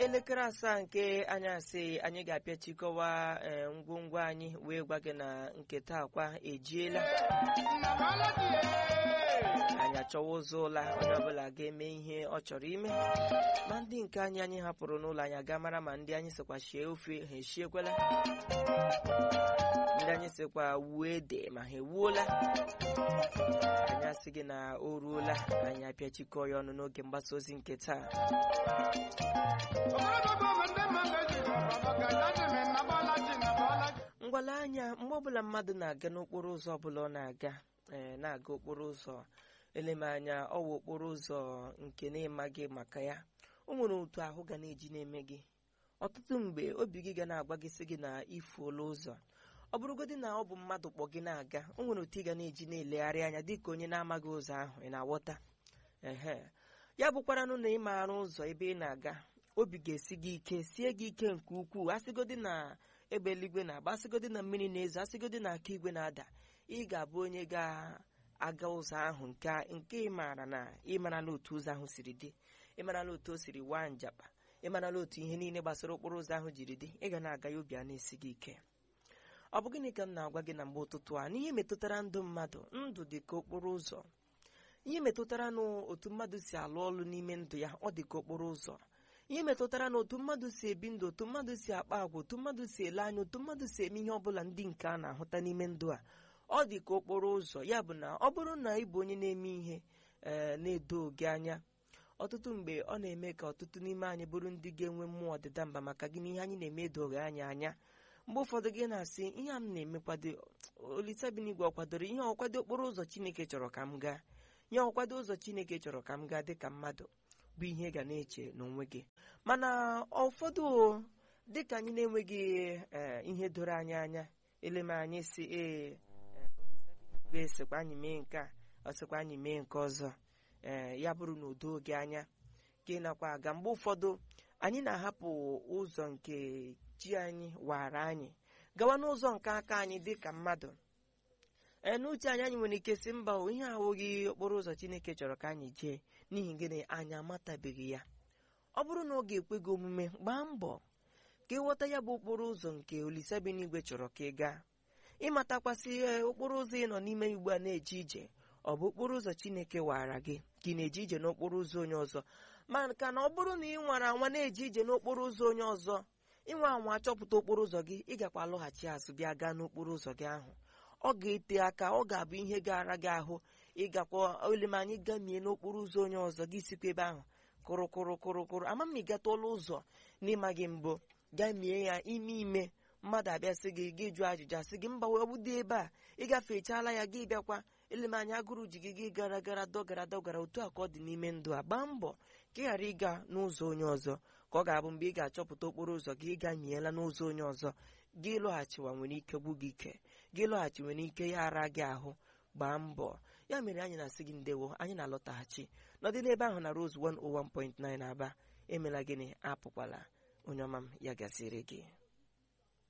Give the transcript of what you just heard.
elekere asaa nke anyasị anyị ga-apịachikọwa ee, ngwongwo anyị wee gwa gị na nke taa kwa ejiela anyị achọwa ụzọ ụla onye ọbụla ga-eme ihe ọ chọrọ ime ma ndị nke anyị anyị hapụrụ n'ụlọ anyị aga mara ma ndị anyị sịkwa shie ofe ha eshiekwela ndị anyị sịkwa wuo ede ma ha ewuola anyị asị gị na o ruola anyị apịachikọ ya ọnụ n'oge mgbasa ozi nke taa ngwala anya mgbe ọbụla mmadụ na-aga n'okporo ụzọ ọbụla ọ na-aga ee na-aga okporo ụzọ eleme anya ọwa okporo ụzọ nke na-ịmaghị maka ya o nwere otu ahụ ga na-eji na-eme gị ọtụtụ mgbe obi gị ga na-agwa gị sị gị na ifuola ụzọ ọ bụrụgodị na ọ bụ mmadụ kpọ gị na-aga o nwere otu ị ga na-eji na-elegharị anya dịka onye na-amaghị ụzọ ahụ ị na-aghọta ehe ya bụkwaranụ na ị maara ụzọ ebe ị na-aga obi ga-esi gị ike sie gị ike nke ukwuu asịgodị na ebe eluigwe na-agba asịgodị na mmiri na-ezo asịgodị na aka igwe na-ada ị ga-abụ onye ga-aga ụzọ ahụ nke nke ị maara na ị marala otu ụzọ ahụ siri dị ị marala otu o siri waa njakpa ị marala otu ihe niile gbasara okporo ụzọ ahụ jiri dị ị ga na-aga ya obi a na-esi gị ike ọ bụ gịnị ka m na-agwa gị na mgbe ụtụtụ a n'ihe metụtara ndụ mmadụ ndụ dị ka okporo ụzọ ihe metụtara n'otu mmadụ si alụ ọlụ n'ime ndụ ya ọ dị ka okporo ụzọ ihe metụtara na otu mmadụ si ebi ndụ otu mmadụ si akpa agwa otu mmadụ si ele anya otu mmadụ si eme ihe ọbụla ndị nke a na-ahụta n'ime ndụ a ọ dị ka okporo ụzọ ya bụ na ọ bụrụ na ị bụ onye na-eme ihe ee na-edo gị anya ọtụtụ mgbe ọ na-eme ka ọtụtụ n'ime anyị bụrụ ndị ga-enwe mmụọ ọdịda mba maka gị na ihe anyị na-eme edoghị anyị anya mgbe ụfọdụ gị na-asị ihe a m na-emekwado olitabinigwe ọ kwadoro ihe ọkwado okporo ụzọ chineke chọrọ ka m gaa ihe ọkwado ụzọ chineke chọrọ ka m gaa dị ka mmadụ bụ ihe ga na-eche n'onwe gị mana ụfọdụ dịka anyị na-enweghị ee ihe doro anyị anya eleme anyị si ee be sịkwa anyị mee nke a ọ sịkwa anyị mee nke ọzọ ee ya bụrụ na udo gị anya gị nakwa aga mgbe ụfọdụ anyị na-ahapụ ụzọ nke chi anyị wara anyị gawa n'ụzọ nke aka anyị dị ka mmadụ ee n'uche anyị anyị nwere ike si mba o ihe ahụghị okporo ụzọ chineke chọrọ ka anyị jee n'ihi gịnị anyị amatabeghị ya ọ bụrụ na ọ ga-ekwe gị omume gbaa mbọ ka ịghọta ya bụ okporo ụzọ nke olise bi n'igwe chọrọ ka ị gaa ịmatakwasị ihe okporo ụzọ ị nọ n'ime ugbu a na-eje ije ọ bụ okporo ụzọ chineke wara gị ka ị na-eje ije n'okporo ụzọ onye ọzọ maka na ọ bụrụ na ị nwara anwa na-eje ije n'okporo ụzọ onye ọzọ ịnwe anwa achọpụta okporo ụzọ gị ị gakwa alọghachi azụ bịa gaa n'okporo ụzọ gị ahụ ọ ga-ete aka ọ ga-abụ ihe gara gị ahụ ịgakwa olemanyị gamie n'okporo ụzọ onye ọzọ gị sikwa ebe ahụ kụrụkụrụkụrụkụrụ ama m ịgatụla ụzọ n'ịmaghị mbụ gamie ya ime ime mmadụ abịa sị gị gị jụọ ajụjụ asị gị mba wee dị ebe a ịgafechaala ya gị bịakwa elemanya agụrụ ji gị gị gara gara dọgara dọgara otu a ka ọ dị n'ime ndụ a gbaa mbọ ka ị ghara ịga n'ụzọ onye ọzọ ka ọ ga-abụ mgbe ị ga-achọpụta okporo ụzọ gị ịga miela n'ụzọ onye ọzọ gị lọghachiwa nwere ike gbu gị ike gị lọghachi nwere ike ya ara gị ahụ gbaa mbọ ya mere anyị na-asị gị ndewo anyị na-alọtaghachi nọdị n'ebe ahụ na Rose 101.9 Aba emela gịnị apụkwala onye ọma m ya gasịrị gị